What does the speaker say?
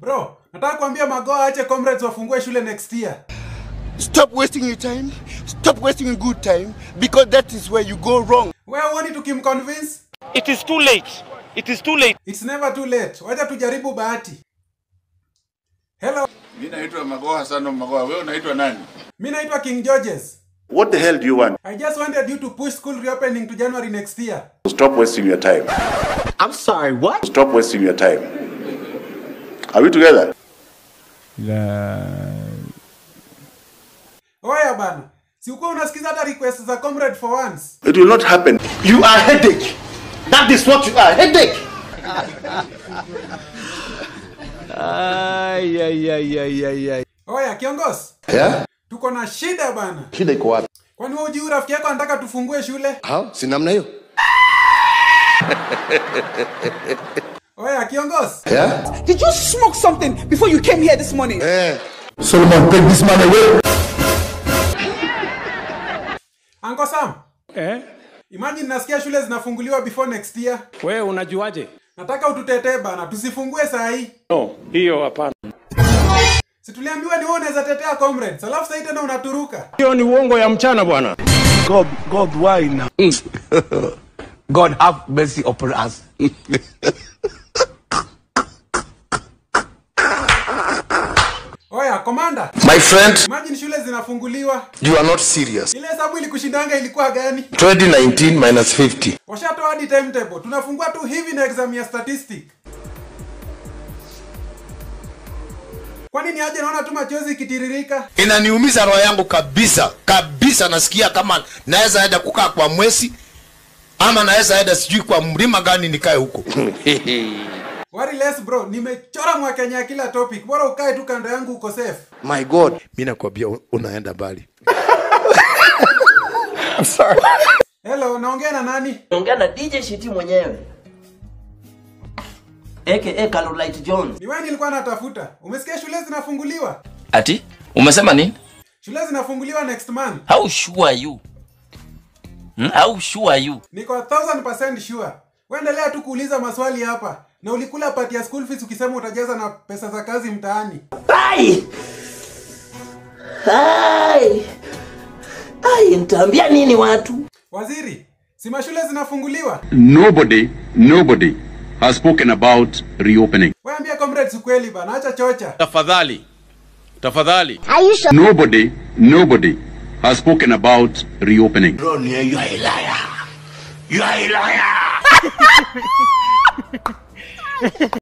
Bro, nataka kuambia Magoa aache comrades wafungue shule next year. Stop wasting your time. Stop wasting your good time because that is where you go wrong. Wewe uoni tukimconvince? It is too late. It is too late. It's never too late. Wacha tujaribu bahati. Hello, Mi naitwa Magoha Sano Magoha. Wewe unaitwa nani? mi naitwa King Georges. What the hell do you want? I just wanted you to push school reopening to January next year. Stop wasting your time. I'm sorry, what? Stop wasting your time. Are we together? Oya bana. Si uko unasikiza hata request za comrade for once. It will not happen. You are headache. That is what you are, headache. Ay, ay, ay, ay, ay, ay. Oya kiongozi, Yeah? tuko na shida bana. Shida iko wapi? Kwani wewe hujui rafiki yako anataka tufungue shule? Ha? Si namna hiyo? Oya kiongozi, Yeah? Did you smoke something before you came here this morning? Eh. Solomon, take this man away. Uncle Sam, Eh? imagine nasikia shule zinafunguliwa before next year. Wewe unajuaje? Nataka ututetee bana, tusifungue saa hii. No, hiyo hapana. Si tuliambiwa ni wewe unaweza tetea comrades, alafu sasa tena unaturuka. Hiyo ni uongo ya mchana bwana. God, God, why now? God have mercy upon us. Oya komanda, My friend, imagine shule zinafunguliwa. you are not serious. Ile hesabu ilikushindanga ilikuwa gani? 2019 minus 50. Washatoa hadi timetable. Tunafungua tu hivi na exam ya statistic. Kwani ni aje naona tu machozi ikitiririka? inaniumiza roho yangu kabisa kabisa nasikia kama naweza enda kukaa kwa mwezi ama naweza enda sijui kwa mlima gani nikae huko Worry less bro, nimechora mwakenya kila topic. Bora ukae tu kando yangu uko safe. My God. mi nakwambia unaenda mbali Hello, naongea na nani? ongea na DJ Shiti mwenyewe aka Carolite Jones. Ni wewe nilikuwa natafuta. Umesikia shule zinafunguliwa? Ati? Umesema nini? Shule zinafunguliwa next month. How sure are you? Hmm? How sure are you? Niko 1000% sure. Waendelea tu kuuliza maswali hapa. Na ulikula pati ya school fees ukisema utajaza na pesa za kazi mtaani. Ai! Ai! Ai, nitaambia nini watu? Waziri, si mashule zinafunguliwa? Nobody, nobody has spoken about reopening. Waambia comrades ukweli bana, acha chocha. Tafadhali. Tafadhali. Nobody, nobody has spoken about reopening. You are a liar. You are a liar.